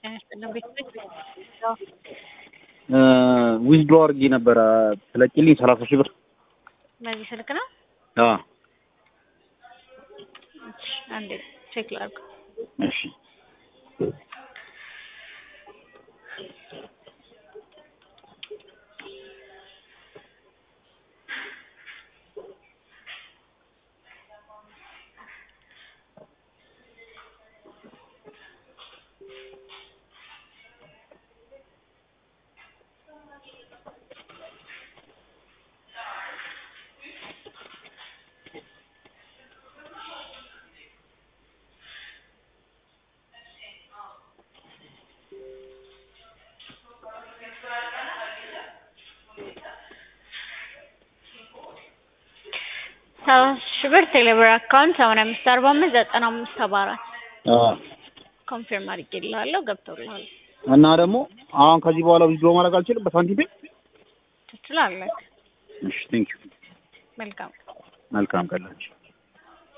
ጤና ይስጥልን ቤተሰብ ዊዝድሮ አድርጌ ነበረ ትለቂልኝ ሰላሳ ሺህ ብር በዚህ ስልክ ነው። አዎ እሺ፣ አንዴ ቼክ ላድርግ። እሺ ሰላሳ ሺህ ብር ቴሌብር አካውንት ሰማንያ አምስት አርባ አምስት ዘጠና አምስት ሰባ አራት አዎ ኮንፊርም አድርጌልሃለሁ። ገብቶልሃል። እና ደግሞ አሁን ከዚህ በኋላ ዊዝድሮ ማድረግ አልችልም በሳንቲም ፔ? ትችላለህ። እሺ ቴንክ ዩ መልካም መልካም ቀላችሁ